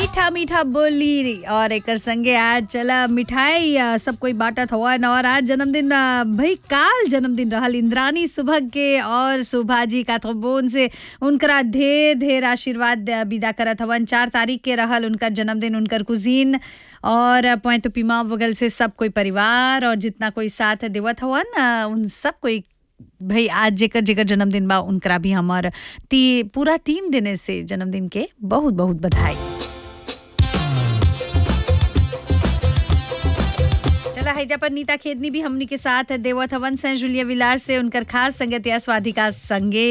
मीठा मीठा बोली और एक संगे आज चला मिठाई आ, सब कोई बांटत हवन और आज जन्मदिन आ, भाई काल जन्मदिन रहल इंद्रानी सुभग के और सुभा जी का बोन से उनकरा ढेर ढेर आशीर्वाद आ, विदा करत हवन चार तारीख के रहल उनकर जन्मदिन उनकर कुजीन और पोए तो पीमा बगल से सब कोई परिवार और जितना कोई साथ देवत हवन आ, उन सब कोई भाई आज जेकर जेकर जन्मदिन बा उनकरा भी हमार ती पूरा टीम देने से जन्मदिन के बहुत बहुत बधाई चला हैजा पर नीता खेदनी भी हमनी के साथ देवत हवन से जुलिया विलास से उनकर खास संगतिया स्वाधिका संगे